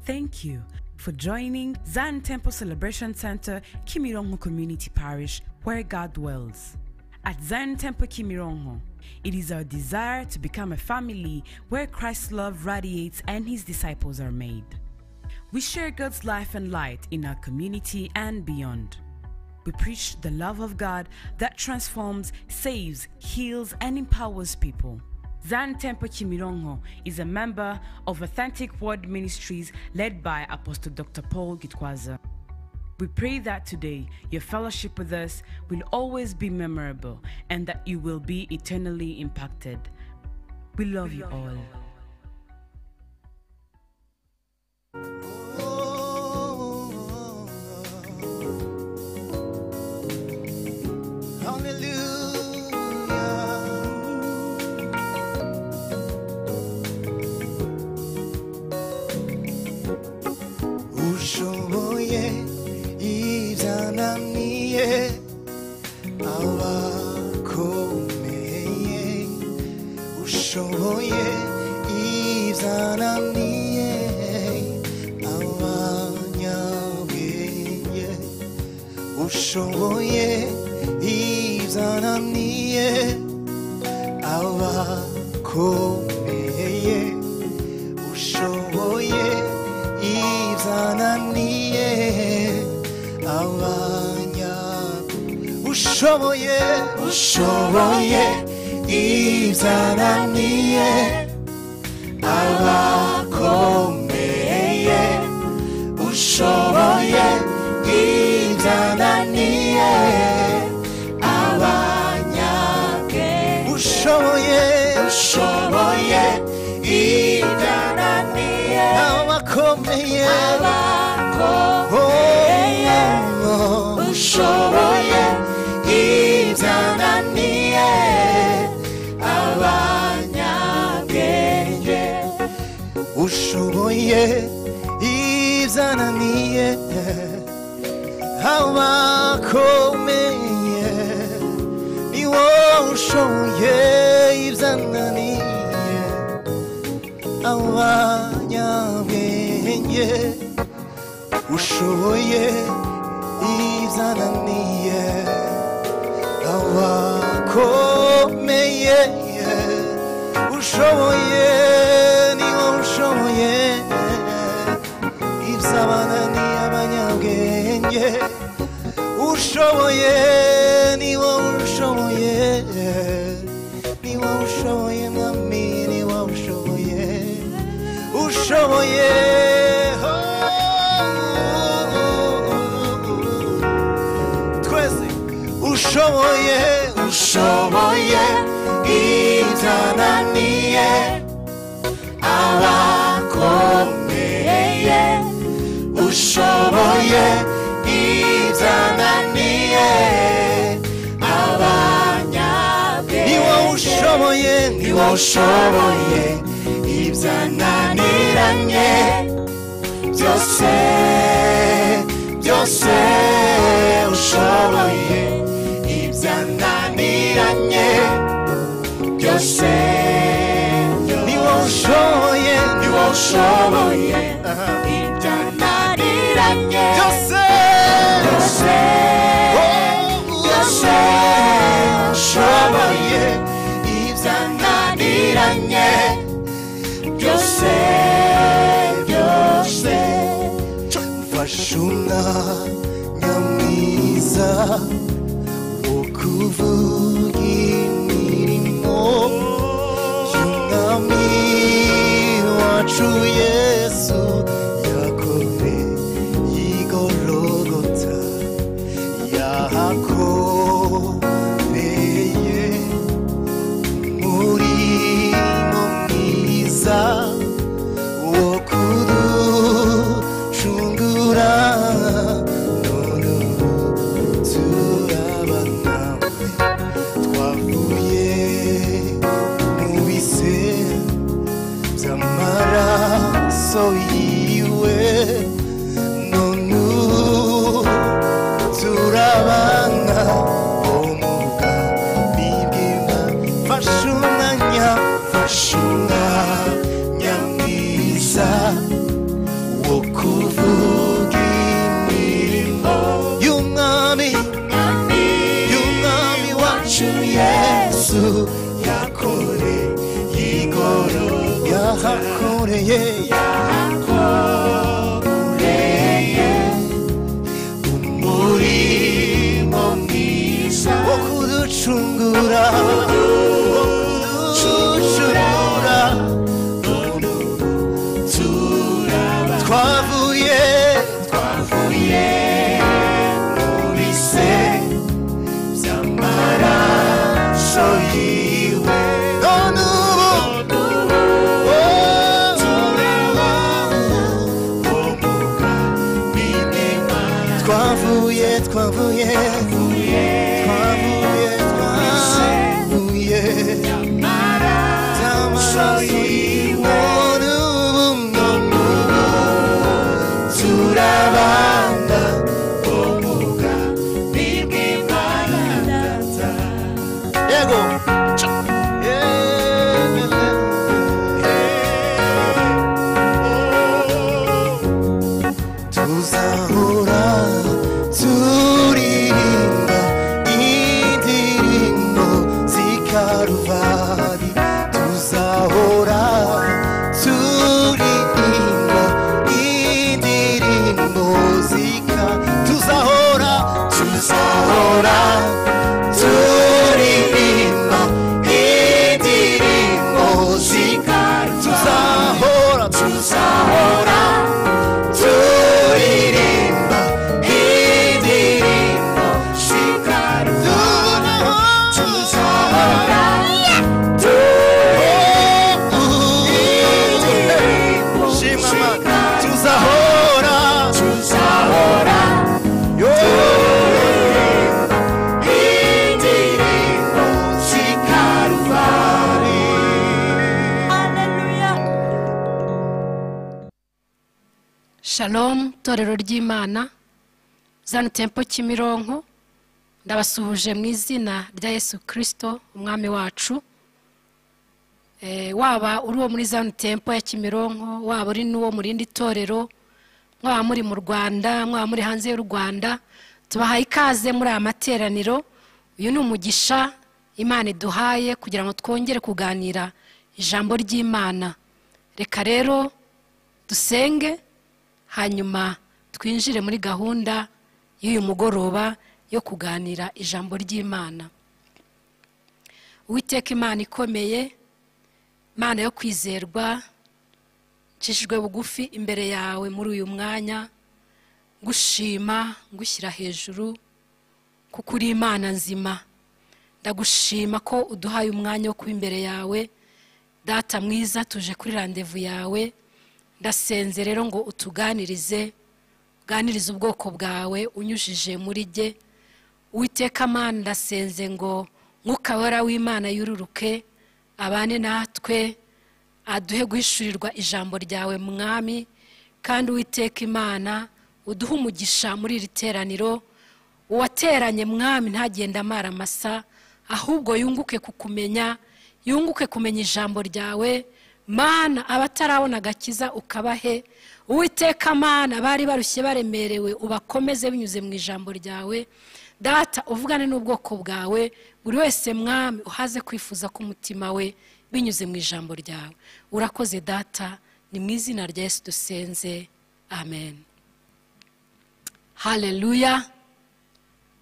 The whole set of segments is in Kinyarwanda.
Thank you for joining Zion Temple Celebration Center, Kimirongo Community Parish, where God dwells. At Zion Temple Kimirongo, it is our desire to become a family where Christ's love radiates and his disciples are made. We share God's life and light in our community and beyond. We preach the love of God that transforms, saves, heals, and empowers people. Zan Temple Chimirongo is a member of Authentic Word Ministries led by Apostle Dr. Paul Gitwaza. We pray that today your fellowship with us will always be memorable and that you will be eternally impacted. We love, you all. ushoboye ibyananiye abakomeye ushoboye ibyananiye abanyabwenge ushoboye ibyananiye abakomeye ushoboye ibyananiye abanya ushoboye ushoboye ibyananiye abakomeye ushoboye ibyananiye abanyabwenge ushoboye ushoboye ibyananiye abakomeye abakomeye ushoboye ibyananiye abanyabwenge ushoboye ibyananiye abakomeye ni wowe ushoboye ibyananiye abanyabwenge ushoboye ibyananiye abakomeye ushoboye niwo ushoboye ibyabananiye abanyabwenge ushoboye niwo ushoboye niwo ushoboye mwami niwo ushoboye ushoboye twese ushoboye ushoboye ibyananiye abakomeye ushoboye ibyananiye abanyabwenge niwo ushoboye niwo ushoboye ibyananiranye byose byose ushoboye ibyananiranye byose niwo ushoboye niwo ushoboye ibyananiranye byose byose byose ushoboye ibyananiranye byose byose mfashe umwanya mwiza wo kuvuga imirimo y'umwami wacu yesu yakore y'igorogota yahakoreye umurimo mwiza wo kuducungura none ubu turaba nawe twavuye mu bise by'amaraso yahakoreye yahakoreye umurimo mwiza wo kuducungura wo kuducungura none turaba twavuye twavuye muri se by'amaraso yiwe none ubu oh, turaba umuga minema twavuye twavuye twavuye twavuye by'amaraso yiwe none ubu none ubu turabana umuga Ego. Tuzahora turirimba indirimbo z'ikaruvari tuzahora turirimba indirimbo z'ika tuzahora tuzahora turirimba indirimbo z'ika tuzahora tuzahora turirimba indirimbo z'ika tuzahora turirimbo z'ika tuzahora tuzahora indirimbo z'ikaruvari Shalom, torero ry'Imana, Zion Temple Kimironko, ndabasuhuje mu izina rya Yesu Kristo, umwami wacu. Eh, waba uri uwo muri Zion Temple ya Kimironko, waba uri n'uwo mu rindi torero, mwaba muri mu Rwanda, mwaba muri hanze y'u Rwanda, tubahaye ikaze muri aya materaniro. Uyu ni umugisha Imana iduhaye kugira ngo twongere kuganira ijambo ry'Imana. Reka rero dusenge hanyuma twinjire muri gahunda y'uyu mugoroba yo kuganira ijambo ry'imana uwiteka imana ikomeye imana yo kwizerwa ncishijwe bugufi imbere yawe muri uyu mwanya ngushima ngushyira hejuru kuko uri imana nzima ndagushima ko uduhaye umwanya wo kuba imbere yawe data mwiza tuje kuri randevu yawe ndasenze rero ngo utuganirize uganirize ubwoko bwawe unyujije muri jye Uwiteka amana ndasenze ngo mwuka wera w'imana yururuke abane natwe aduhe guhishurirwa ijambo ryawe mwami kandi uwiteka imana uduhe umugisha muri iri teraniro uwateranye mwami ntagenda amara amasa ahubwo yunguke kukumenya yunguke kumenya ijambo ryawe mana abatarabona agakiza ukabahe uwiteka mana bari barushye baremerewe ubakomeze binyuze mu ijambo ryawe data uvugane n'ubwoko bwawe buri wese mwami uhaze kwifuza k'umutima we binyuze mu ijambo ryawe urakoze data ni mu izina rya yesu dusenze amen haleluya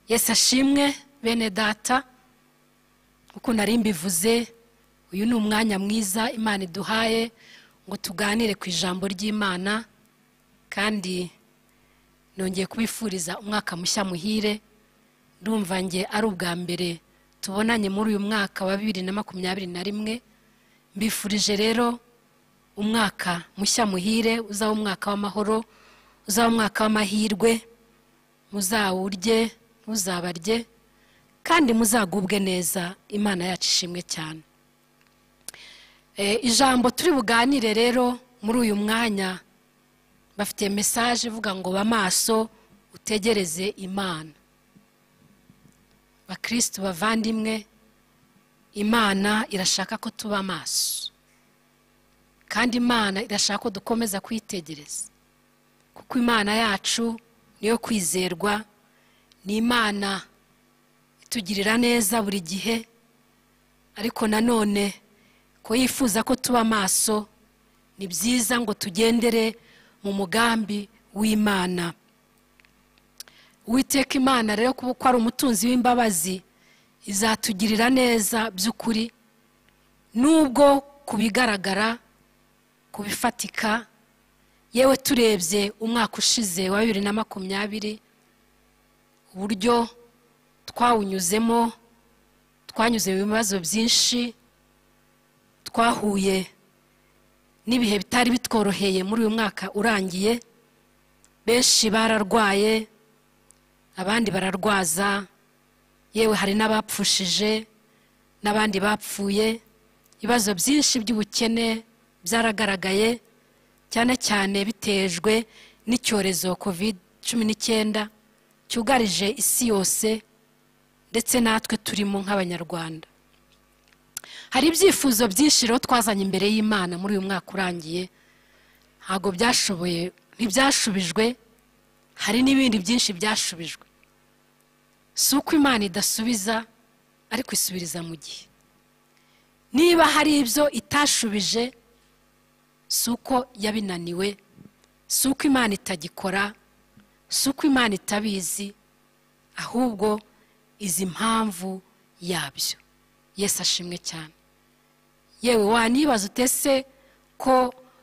yesu ashimwe bene data uko nari mbivuze uyu ni umwanya mwiza imana iduhaye ngo tuganire ku ijambo ry'imana kandi nongeye kubifuriza umwaka mushya muhire ndumva nge ari ubwa mbere tubonanye muri uyu mwaka wa bibiri na makumyabiri na rimwe mbifurije rero umwaka mushya muhire uzaba umwaka w'amahoro uzaba umwaka w'amahirwe muzawurye muzabarye kandi muzagubwe neza imana yacu ishimwe cyane ijambo turi buganire rero muri uyu mwanya bafite mesaje ivuga ngo ba maso utegereze imana bakirisitu bavandimwe imana irashaka ko tuba amaso kandi imana irashaka ko dukomeza kwitegereza kuko imana yacu niyo kwizerwa ni imana itugirira neza buri gihe ariko nanone ko yifuza ko tuba amaso ni byiza ngo tugendere mu mugambi w'imana uwiteka imana rero kuba ko ari umutunzi w'imbabazi izatugirira neza by'ukuri nubwo ku bigaragara ku bifatika yewe turebye umwaka ushize wa bibiri na makumyabiri uburyo twawunyuzemo twanyuze mu bibazo byinshi twahuye n'ibihe bitari bitworoheye muri uyu mwaka urangiye benshi bararwaye abandi bararwaza yewe hari n'abapfushije n'abandi bapfuye ibibazo byinshi by'ubukene byaragaragaye cyane cyane bitejwe n'icyorezo covid cumi n'icyenda cyugarije isi yose ndetse natwe turimo nk'abanyarwanda hari ibyifuzo byinshi rero twazanye imbere y'imana muri uyu mwaka urangiye ntabwo byashoboye ntibyashubijwe hari n'ibindi byinshi byashubijwe si uko imana idasubiza ariko isubiriza mu gihe niba hari ibyo itashubije si uko yabinaniwe si uko imana itagikora si uko imana itabizi ahubwo izi impamvu yabyo yesu ashimwe cyane yewe wanibaza utese ko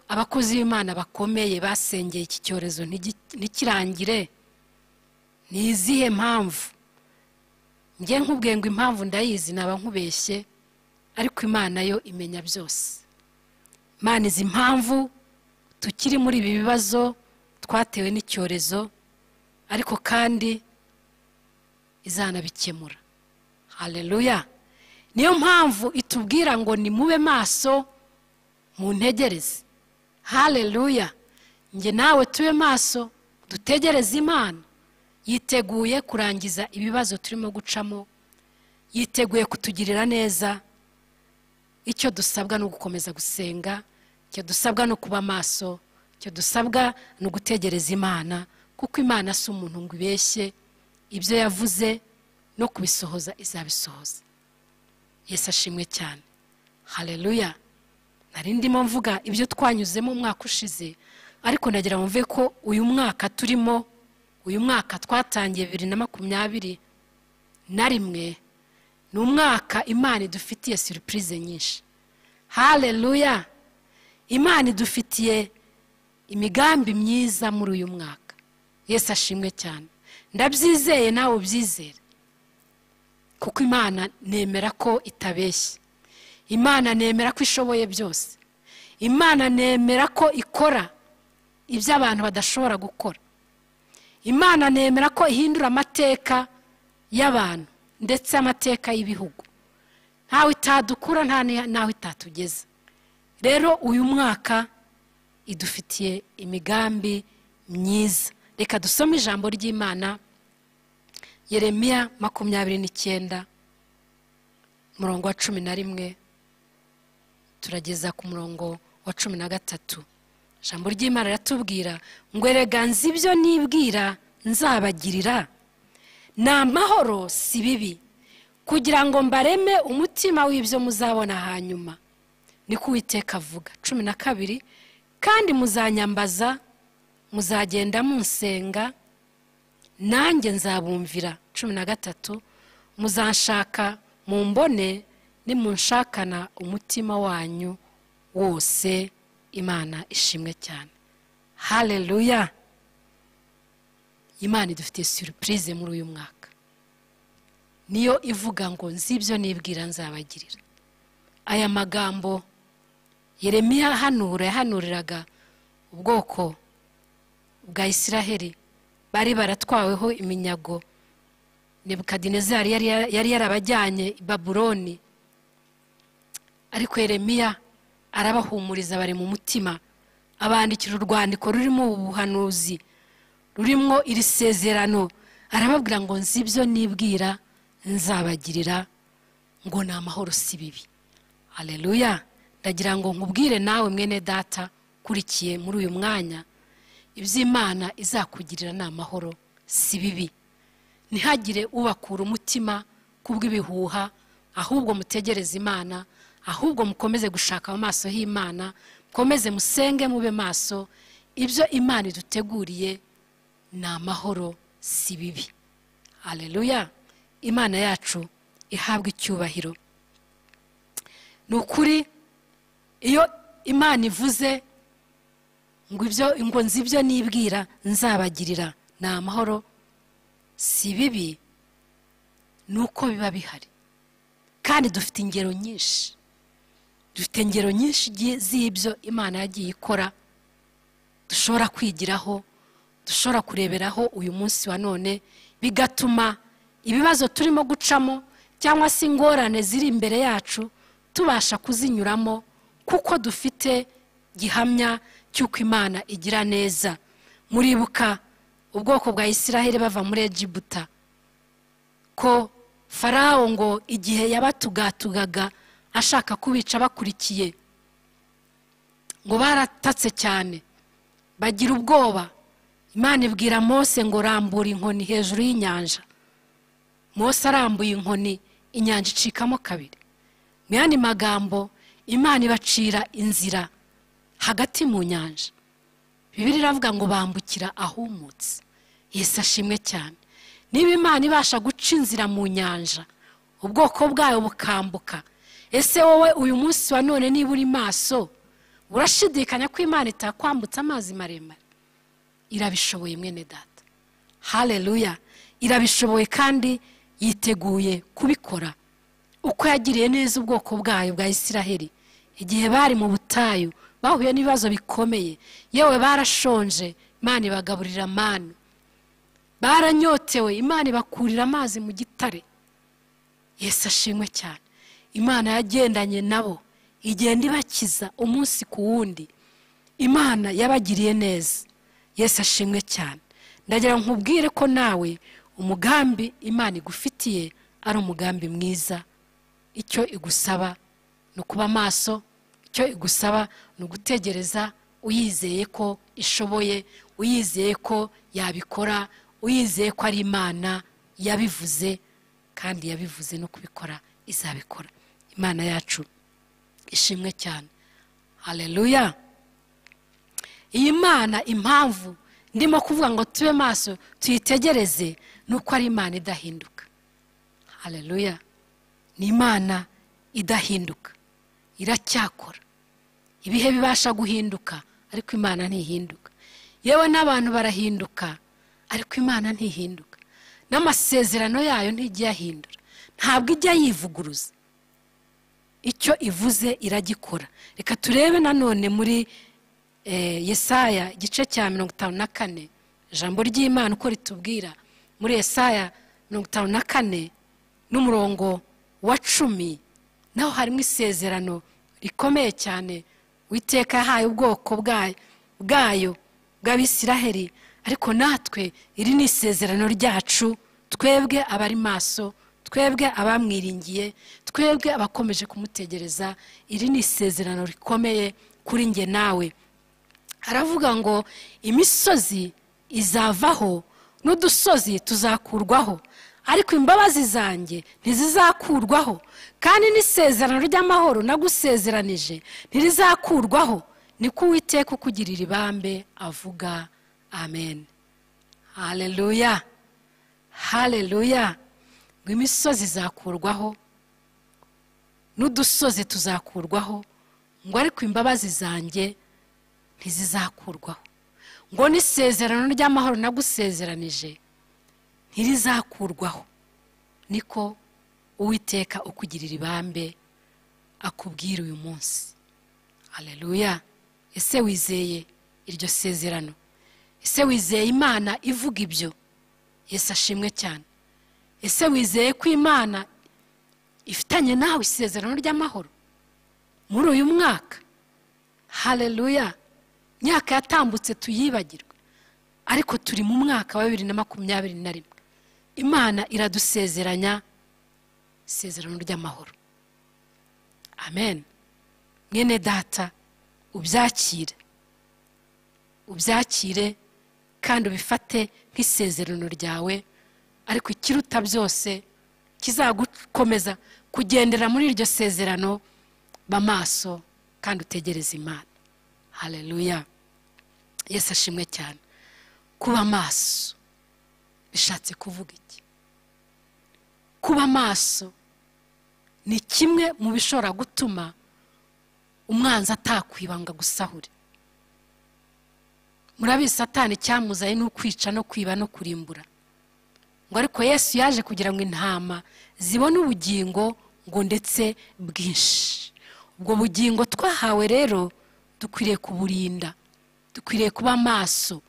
abakozi b'imana bakomeye basengeye iki cyorezo ntikirangire ni izihe mpamvu njye nkubwiye ngo impamvu ndayizi naba nkubeshye ariko imana yo imenya byose imana izi impamvu tukiri muri ibi bibazo twatewe n'icyorezo ariko kandi izanabikemura hareruya niyo mpamvu itubwira ngo ni mube maso mu ntegereze hareruya njye nawe tube maso dutegereze imana yiteguye kurangiza ibibazo turimo gucamo yiteguye kutugirira neza icyo dusabwa ni ugukomeza gusenga icyo dusabwa ni ukuba maso icyo dusabwa ni ugutegereza imana kuko imana si umuntu ngo ibeshye ibyo yavuze no kubisohoza izabisohoza yesu ashimwe cyane hareruya nari ndimo mvuga ibyo twanyuzemo umwaka ushize ariko ndagira mvuve ko uyu mwaka turimo uyu mwaka twatangiye bibiri na makumyabiri na rimwe ni umwaka imana idufitiye surupurize nyinshi hareruya imana idufitiye imigambi myiza muri uyu mwaka yesu ashimwe cyane ndabyizeye nawe ubyizere kuko imana nemera ko itabeshya imana nemera ko ishoboye byose imana nemera ko ikora ibyo abantu badashobora gukora imana nemera ko ihindura amateka y'abantu ndetse amateka y'ibihugu ntawe itadukura ntawe itatugeza rero uyu mwaka idufitiye imigambi myiza reka dusome ijambo ry'imana yeremiya makumyabiri n'icyenda umurongo wa cumi na rimwe turageza ku murongo wa cumi na gatatu ijambo ry'imana riratubwira ngo erega nzi ibyo nibwira nzabagirira ni amahoro si bibi kugira ngo mbareme umutima w'ibyo muzabona hanyuma ni ko uwiteka avuga cumi na kabiri kandi muzanyambaza muzagenda munsenga nanjye nzabumvira cumi na gatatu muzanshaka mu mbone nimunshakana umutima wanyu wose imana ishimwe cyane hareruya imana idufitiye surupurize muri uyu mwaka niyo ivuga ngo nzi ibyo nibwira nzabagirira aya magambo yeremiya hanura yahanuriraga ubwoko bwa isiraheli bari baratwaweho iminyago nebukadinezari yari yarabajyanye i babuloni ariko yeremiya arabahumuriza bari mu mutima abandikira urwandiko rurimo ubuhanuzi rurimo iri sezerano arababwira ngo nzi ibyo nibwira nzabagirira ngo ni amahoro si bibi hareruya ndagira ngo nkubwire nawe mwene data ukurikiye muri uyu mwanya iby'imana izakugirira ni amahoro si bibi ntihagire ubakura umutima ku bw'ibihuha ahubwo mutegereze imana ahubwo mukomeze gushaka mu maso h'imana mukomeze musenge mube maso ibyo imana iduteguriye ni amahoro si bibi hareruya imana yacu ihabwa icyubahiro ni ukuri iyo imana ivuze ngo ibyo ngo nzi ibyo nibwira nzabagirira ni amahoro si bibi ni uko biba bihari kandi dufite ingero nyinshi dufite ingero nyinshi igi- z'ibyo imana yagiye ikora dushobora kwigiraho dushobora kureberaho uyu munsi wa none bigatuma ibibazo turimo gucamo cyangwa se ingorane ziri imbere yacu tubasha kuzinyuramo kuko dufite gihamya cy'uko imana igira neza muribuka ubwoko bwa isiraheli bava muri egibuta ko farawo ngo igihe yabatugatugaga ashaka kubica bakurikiye ngo baratatse cyane bagira ubwoba imana ibwira mose ngo rambura inkoni hejuru y'inyanja mose arambuye inkoni inyanja icikamo kabiri mu yandi magambo imana ibacira inzira hagati mu nyanja bibiri iravuga ngo bambukira ahumutse yesu ashimwe cyane niba imana ibasha guca inzira mu nyanja ubwoko bwayo bukambuka ese wowe uyu munsi wa none niba uri maso urashidikanya ko imana itakwambutsa amazi maremare irabishoboye mwene data hareruya irabishoboye kandi yiteguye kubikora uko yagiriye neza ubwoko bwayo bwa isiraheli igihe bari mu butayu bahuye n'ibibazo bikomeye yewe barashonje imana ibagaburira manu baranyotewe imana ibakurira amazi mu gitare yesu ashimwe cyane imana yagendanye nabo igenda ibakiza umunsi ku wundi imana yabagiriye neza yesu ashimwe cyane ndagira ngo nkubwire ko nawe umugambi imana igufitiye ari umugambi mwiza icyo igusaba ni ukuba maso icyo igusaba ni ugutegereza uyizeye ko ishoboye uyizeye ko yabikora uyizeye ko ari imana yabivuze kandi yabivuze no kubikora izabikora imana yacu ishimwe cyane hareruya iyi mana impamvu ndimo kuvuga ngo tube maso tuyitegereze ni uko ari imana idahinduka hareruya ni imana idahinduka iracyakora ibihe bibasha guhinduka ariko imana ntihinduka yewe n'abantu barahinduka ariko imana ntihinduka n'amasezerano yayo ntijya ahindura ntabwo ijya yivuguruza icyo ivuze iragikora reka turebe nanone muri eh, yesaya igice cya mirongo itanu na kane ijambo ry'imana uko ritubwira muri yesaya mirongo itanu na kane n'umurongo wa cumi naho harimo isezerano rikomeye cyane witeka yahaye ubwoko bwayo bwayo bw'abisiraheli ariko natwe iri ni isezerano ryacu twebwe abari maso twebwe abamwiringiye twebwe abakomeje kumutegereza iri ni isezerano rikomeye kuri njye nawe aravuga ngo imisozi izavaho n'udusozi tuzakurwaho ariko imbabazi zanjye ntizizakurwaho kandi n'isezerano ry'amahoro nagusezeranije ntirizakurwaho niko uwiteka ukugirira ibambe avuga amen hareruya hareruya ngo imisozi izakurwaho n'udusozi tuzakurwaho ngo ariko imbabazi zanjye ntizizakurwaho ngo n'isezerano ry'amahoro nagusezeranije ntirizakurwaho niko uwiteka ukugirira ibambe akubwira uyu munsi hareruya ese wizeye iryo sezerano ese wizeye imana ivuga ibyo yesu ashimwe cyane ese wizeye ko imana ifitanye nawe isezerano ry'amahoro muri uyu mwaka hareruya imyaka yatambutse tuyibagirwe ariko turi mu mwaka wa bibiri na makumyabiri na rimwe imana iradusezeranya isezerano ry'amahoro amen mwene data ubyakire ubyakire kandi ubifate nk'isezerano ryawe ariko ikiruta byose kizagukomeza kugendera muri iryo sezerano ba maso kandi utegereze imana haleluya yesu ashimwe cyane kuba maso bishatse kuvuga iki kuba maso ni kimwe mu bishobora gutuma umwanzi atakwibanga gusahure murabizi satani icyamuzanye ni ukwica no kwiba no kurimbura ngo ariko yesu yaje kugira ngo intama zibone ubugingo ngo ndetse bwinshi ubwo bugingo twahawe rero dukwiriye kuburinda dukwiriye kuba maso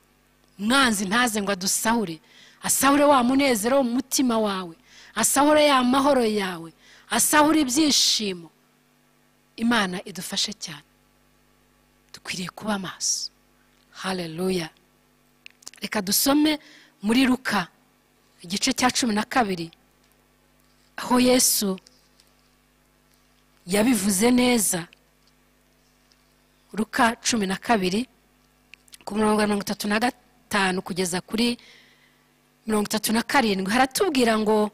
umwanzi ntaze ngo adusahure asahure wa munezero wo mu mutima wawe asahure ya mahoro yawe asahure ibyishimo imana idufashe cyane dukwiriye kuba maso haleluya reka dusome muri ruka igice cya cumi na kabiri aho yesu yabivuze neza ruka cumi na kabiri ku murongo wa mirongo itatu na gatanu kugeza kuri mirongo itatu na karindwi haratubwira ngo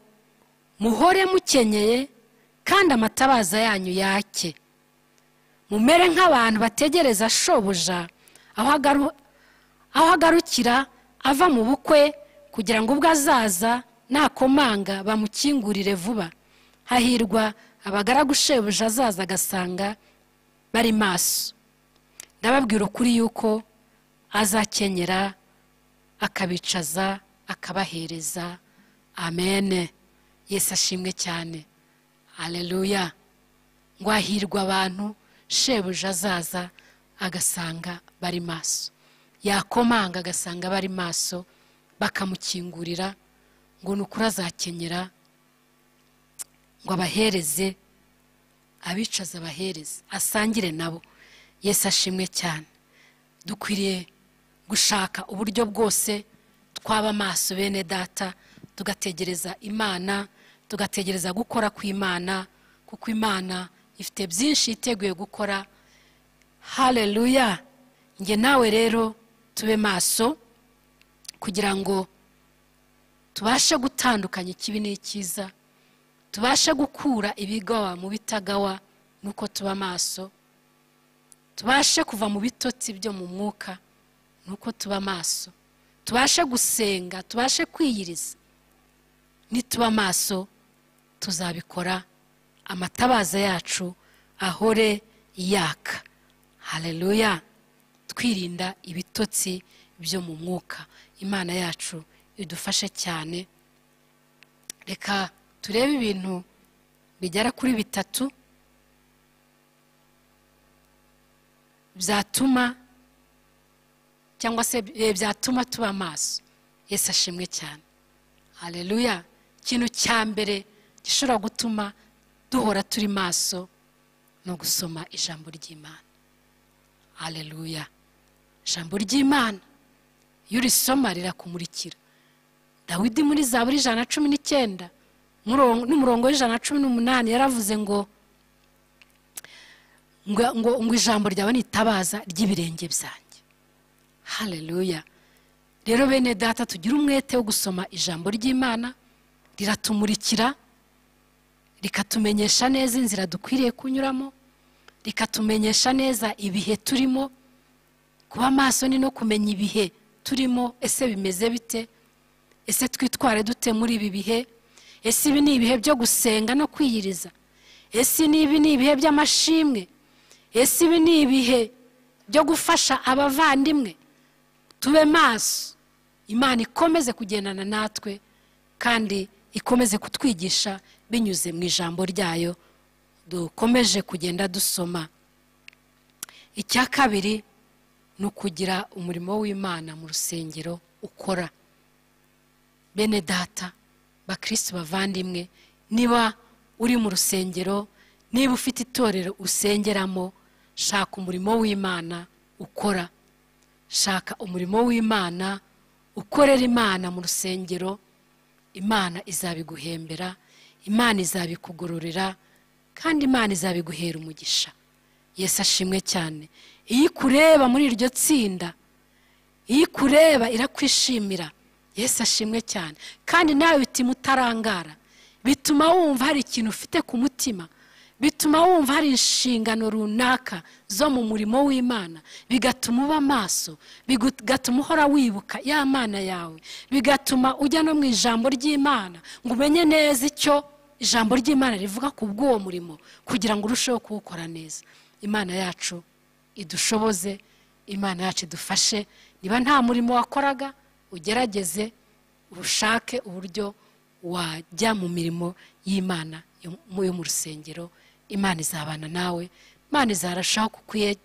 muhore mukenyeye kandi amatabaza yanyu yake mumere nk'abantu bategereza shobuja aho agaru- aho agarukira ava mu bukwe kugira ngo ubwo azaza nakomanga bamukingurire vuba hahirwa abagaragushebuje azaza agasanga bari maso ndababwira ukuri yuko azakenyera akabicaza akabahereza amene yesu ashimwe cyane aleluya ngo hahirwa abantu shebuja azaza agasanga bari maso yakomanga agasanga bari maso bakamukingurira ngo ni ukuri azakenyera ngo abahereze abicaza abahereze asangire nabo yesu ashimwe cyane dukwiriye gushaka uburyo bwose twaba amaso bene data tugategereza imana tugategereza gukora kw'imana kuko imana ifite byinshi yiteguye gukora haleluya njye nawe rero tube maso kugira ngo tubashe gutandukanya ikibi n'icyiza tubashe gukura ibigawa mu bitagawa nuko tuba maso tubashe kuva mu bitotsi byo mu mwuka nuko tuba maso tubashe gusenga tubashe kwiyiriza nituba maso tuzabikora amatabaza yacu ahore yaka haleluya twirinda ibitotsi byo mu mwuka imana yacu idufashe cyane reka turebe ibintu bigera kuri bitatu byatuma cyangwa se eh, byatuma tuba maso yesu ashimwe cyane haleluya ikintu cya mbere gishobora gutuma duhora turi maso ni ugusoma ijambo ry'imana haleluya ijambo ry'imana iyo urisoma rirakumurikira dawidi muri zaburi ijana na cumi n'icyenda murongo- n'umurongo w'ijana na cumi n'umunani yaravuze ngo ngo- ngo ngo ijambo ryawe ni itabaza ry'ibirenge byanjye haleluya rero bene data tugire umwete wo gusoma ijambo ry'imana riratumurikira rikatumenyesha neza inzira dukwiriye kunyuramo rikatumenyesha neza ibihe turimo kuba maso ni no kumenya ibihe turimo ese bimeze bite ese twitware dute muri ibi bihe ese ibi ni ibihe byo gusenga no kwiyiriza ese n'ibi ni ibihe by'amashimwe ese ibi ni ibihe byo gufasha abavandimwe tube maso imana ikomeze kugendana natwe kandi ikomeze kutwigisha binyuze mu ijambo ryayo dukomeje kugenda dusoma icya kabiri ni ukugira umurimo w'imana mu rusengero ukora bene data bakristo bavandimwe niba uri mu rusengero niba ufite itorero usengeramo shaka umurimo w'imana ukora shaka umurimo w'imana ukorera imana mu rusengero imana izabiguhembera imana izabikugororera kandi imana izabiguhera umugisha yesu ashimwe cyane iyo ikureba muri iryo tsinda iyo ikureba irakwishimira yesu ashimwe cyane kandi nawe bituma utarangara bituma wumva hari ikintu ufite ku mutima bituma wumva hari inshingano runaka zo mu murimo w'imana bigatuma uba amaso bigatuma uhora wibuka ya mana yawe bigatuma ujya no mu ijambo ry'imana ngo umenye neza icyo ijambo ry'imana rivuga ku bw'uwo murimo kugira ngo urusheho kuwukora neza imana yacu idushoboze imana yacu idufashe niba nta murimo wakoraga ugerageze ushake uburyo wajya mu mirimo y'imana yo mu yo mu rusengero imana izabana nawe imana izarushaho kukwiye-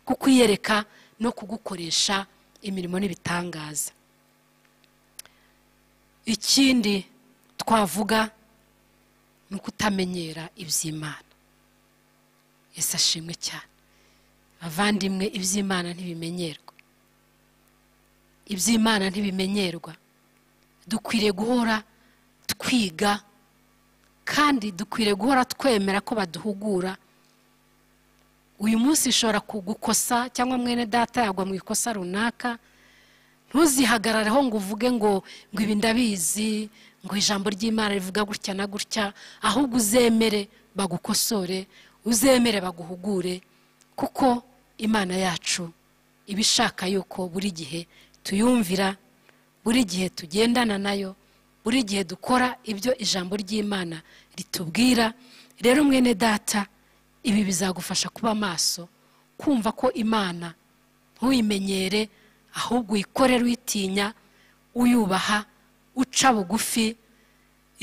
kukwiyereka no kugukoresha imirimo n'ibitangaza ikindi twavuga ni ukutamenyera iby'imana ese ashimwe cyane abavandimwe iby'imana ntibimenyerwa iby'imana ntibimenyerwa dukwiriye guhora twiga kandi dukwiriye guhora twemera ko baduhugura uyu munsi ishobora kugukosa cyangwa mwene data yagwa mu ikosa runaka ntuzihagarareho ngo uvuge ngo ngo ibi ndabizi ngo ijambo ry'imana rivuga gutya na gutya ahubwo uzemere bagukosore uzemere baguhugure kuko imana yacu iba ishaka yuko buri gihe tuyumvira buri gihe tugendana nayo buri gihe dukora ibyo ijambo ry'imana ritubwira rero mwene data ibi bizagufasha kuba maso kumva ko imana ntuyimenyere ahubwo uyikorere uyitinya uyubaha uca bugufi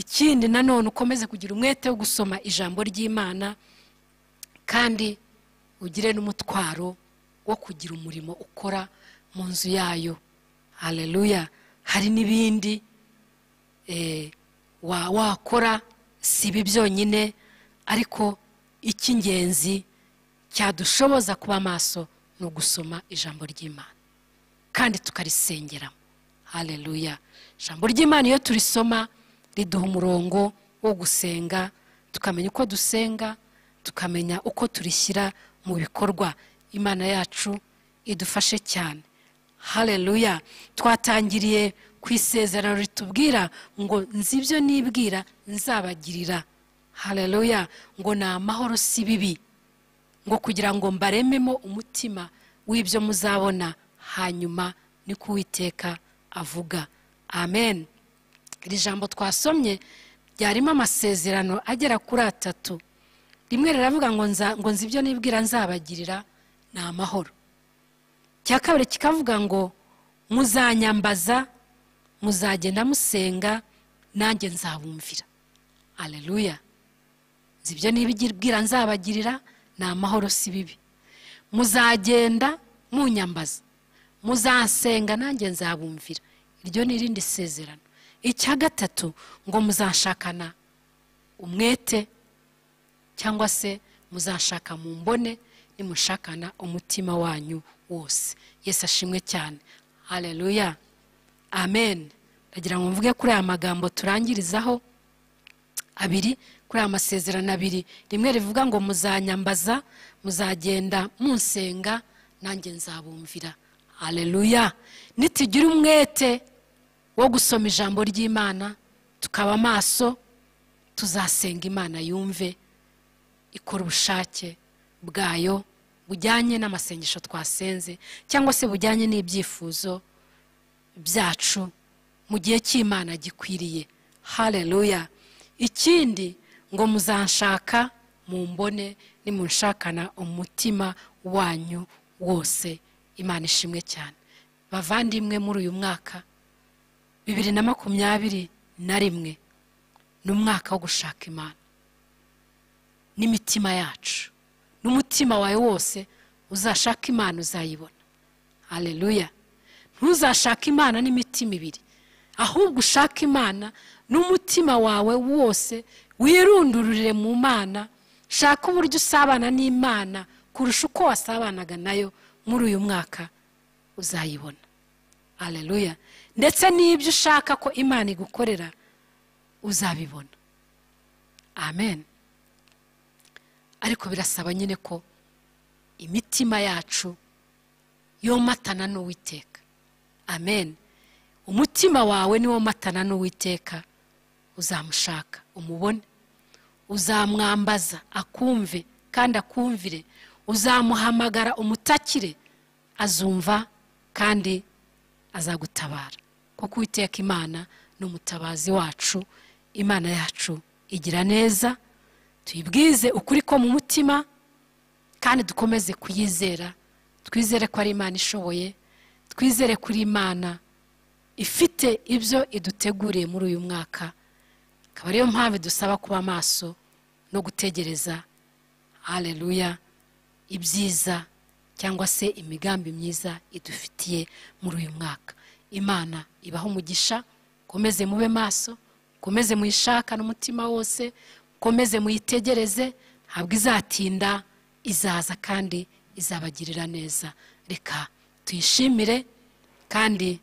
ikindi nanone ukomeze kugira umwete wo gusoma ijambo ry'imana kandi ugire n'umutwaro wo kugira umurimo ukora mu nzu yayo hareruya hari n'ibindi eh, wa- wakora si ibi byonyine ariko icy'ingenzi cyadushoboza kuba maso ni ugusoma ijambo ry'imana kandi tukarisengeramo hareruya ijambo ry'imana iyo turisoma riduha umurongo wo gusenga tukamenya uko dusenga tukamenya uko turishyira mu bikorwa imana yacu idufashe cyane hareruya twatangiriye ku isezerano ritubwira ngo nzi ibyo nibwira nzabagirira hareruya ngo ni amahoro si bibi ngo kugira ngo mbarememo umutima w'ibyo muzabona hanyuma ni ko uwiteka avuga amen iri jambo twasomye ryarimo amasezerano agera kuri atatu rimwe riravuga ngo nza- ngo nzi ibyo nibwira nzabagirira ni amahoro icya kabiri kikavuga ngo muzanyambaza muzagenda musenga nanjye nzabumvira aleluya nzi ibyo nibwira nzabagirira ni amahoro si bibi muzagenda munyambaza muzasenga nanjye nzabumvira iryo ni irindi sezerano icya gatatu ngo muzashakana umwete cyangwa se muzashaka mu mbone nimushakana umutima wanyu wose yesu ashimwe cyane hareruya amen ndagira ngo mvuge kuri aya magambo turangirizaho abiri kuri aya masezerano abiri rimwe rivuga ngo muzanyambaza muzagenda munsenga nanjye nzabumvira hareruya nitugire umwete wo gusoma ijambo ry'imana tukaba amaso tuzasenga imana yumve ikora ubushake bwayo bujyanye n'amasengesho twasenze cyangwa se bujyanye n'ibyifuzo byacu mu gihe cy'imana gikwiriye hareruya ikindi ngo muzanshaka mu mbone nimunshakana umutima wanyu wose imana ishimwe cyane bavandimwe muri uyu mwaka bibiri na makumyabiri na rimwe ni umwaka wo gushaka imana n'imitima yacu n'umutima wawe wose uzashaka imana uzayibona hareruya ntuzashake imana n'imitima ibiri ahubwo ushake imana n'umutima wawe wose wirundurire mu mana shaka uburyo usabana n'imana kurusha uko wasabanaga nayo muri uyu mwaka uzayibona hareruya ndetse n'ibyo ushaka ko imana igukorera uzabibona amen ariko birasaba nyine ko imitima yacu yomatana n'uwiteka amen umutima wawe niwo matana n'uwiteka uzamushaka umubone uzamwambaza akumve kandi akumvire uzamuhamagara umutakire azumva kandi azagutabara kuko uwiteka imana ni umutabazi wacu imana yacu igira neza tuyibwize ukuri ko mu mutima kandi dukomeze kuyizera twizere ko ari imana ishoboye twizere kuri imana ifite ibyo iduteguriye muri uyu mwaka akaba ariyo mpamvu dusaba kuba maso no gutegereza hareruya ibyiza cyangwa se imigambi myiza idufitiye muri uyu mwaka imana ibaho umugisha mukomeze mube maso mukomeze muyishaka n'umutima wose mukomeze muyitegereze ntabwo izatinda izaza kandi izabagirira neza reka tuyishimire kandi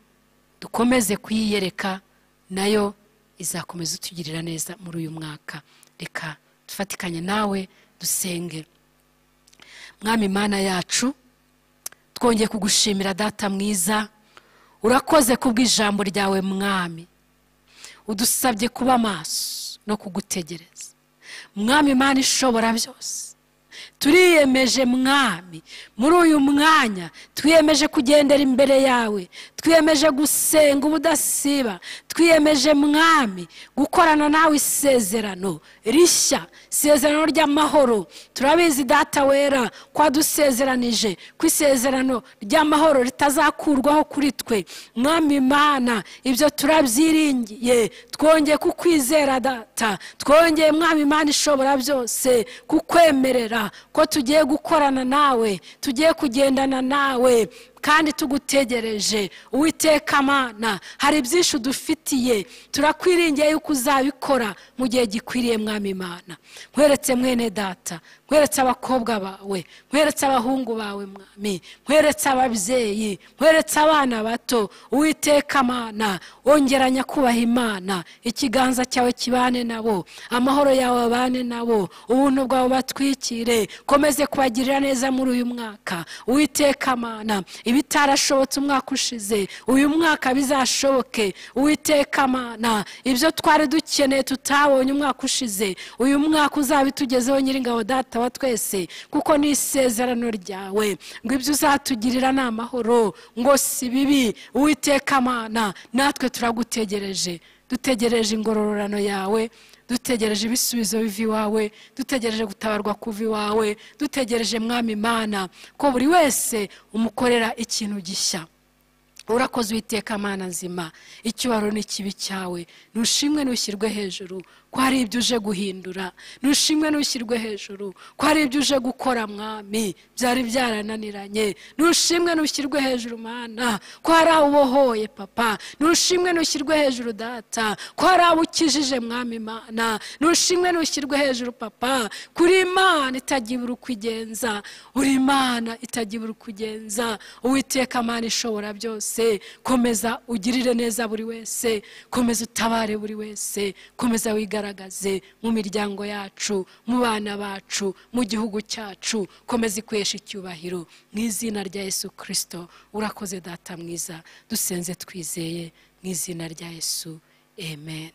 dukomeze kuyiyereka nayo izakomeza itugirira neza muri uyu mwaka reka dufatikanye nawe dusenge mwami mana yacu twongeye kugushimira data mwiza urakoze kubw'ijambo ryawe mwami udusabye kuba maso no kugutegereza mwami imana ishobora byose turiyemeje mwami muri uyu mwanya twiyemeje kugendera imbere yawe twiyemeje gusenga ubudasiba twiyemeje mwami gukorana nawe isezerano rishya isezerano ry'amahoro turabizi data wera ko wadusezeranije ku isezerano ry'amahoro ritazakurwaho kuri twe mwami imana ibyo turabyiringiye twongeye kukwizera data twongeye mwami imana ishobora byose kukwemerera ko tugiye gukorana nawe tugiye kugendana nawe kandi tugutegereje uwiteka amana hari byinshi udufitiye turakwiringiye yuko uzabikora mu gihe gikwiriye mwami imana nkweretse mwene data nkweretse abakobwa bawe nkweretse abahungu bawe mwami nkweretse ababyeyi nkweretse abana bato uwiteka amana wongera nyakubaha imana ikiganza cyawe kibane nabo amahoro yawe abane nabo ubuntu bwawe batwikire komeze kubagirira neza muri uyu mwaka uwiteka amana ibitarashobotse umwaka ushize uyu mwaka bizashoboke uwiteka amana ibyo twari dukeneye tutabonye umwaka ushize uyu mwaka uzabitugezeho nyiringabo data wa twese kuko ni isezerano ryawe ngo ibyo uzatugirira ni amahoro ngo si bibi uwiteka amana natwe turagutegereje dutegereje ingororano yawe dutegereje ibisubizo biva iwawe dutegereje gutabarwa kuva iwawe dutegereje mwami imana ko buri wese umukorera ikintu gishya urakoze uwiteka amana nzima icyubaro ni kibi cyawe ntushimwe ntushyirwe hejuru ko hari ibyo uje guhindura ntushimwe ntushyirwe hejuru ko hari ibyo uje gukora mwami byari byarananiranye ntushimwe ntushyirwe hejuru mana ko hari abo ubohoye papa ntushimwe ntushyirwe hejuru data ko hari abo ukijije mwami mana ntushimwe ntushyirwe hejuru papa kuri imana itagira uko igenza uri imana itagira uko igenza uwiteka amana ishobora byose wese komeza ugirire neza buri wese komeza utabare buri wese komeza wigaragaze mu miryango yacu mu bana bacu mu gihugu cyacu komeza ikoresha icyubahiro mu izina rya yesu kirisito urakoze data mwiza dusenze twizeye mu izina rya yesu amen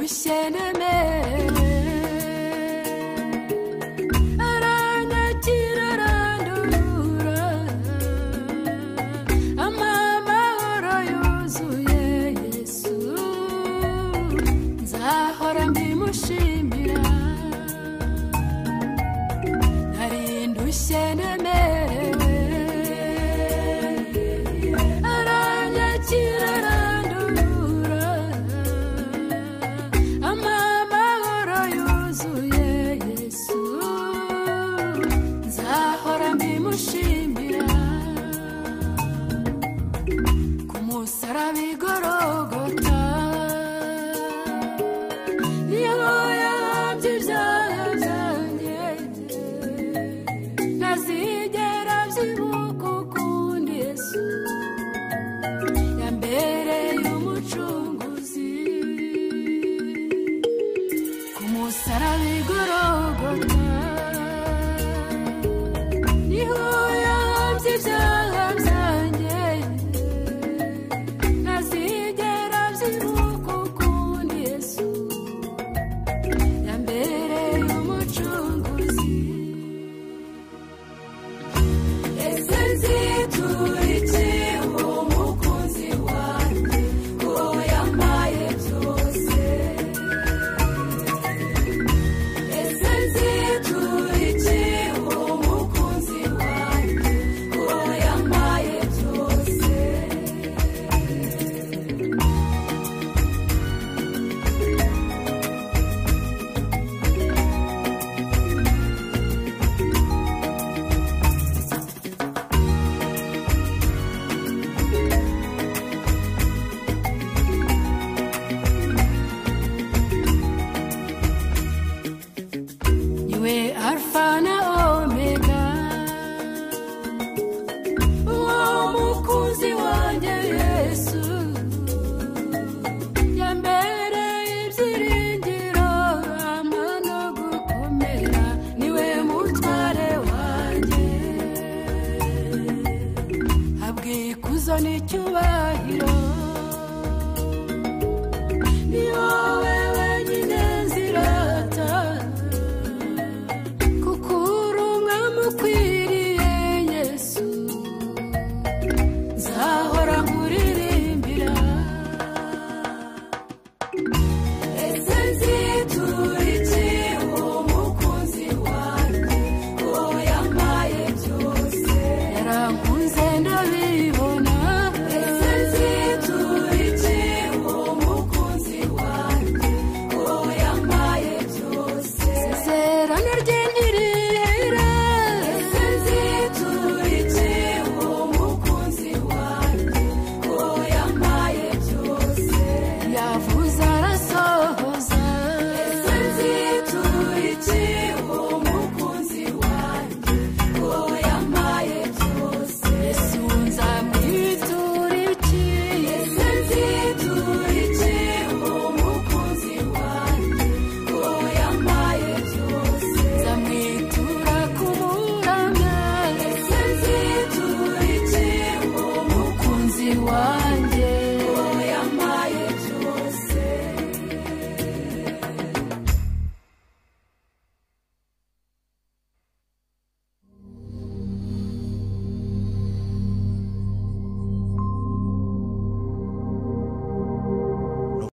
isheneme aranyakira arandura ampa amahoro yuzuye yesu nzahora mbimushimira narindushye nemerewe aranyakira arandura ampa amahoro yuzuye yesu nzahora mbimushimira ku musaraba igorogota niho yahambye ibyaha byanjye ntazigera byibuka ukundi yesu yambereye umucunguzi ku musaraba igorogota niho yahambye ibyaha byanjye ntazigera byibuka ukundi yesu yambereye umucunguzi ese nziturike uwo mukunzi wanjye uwo yampaye byose ese nziturike uwo mukunzi wanjye uwo yampaye byose niwe alfa na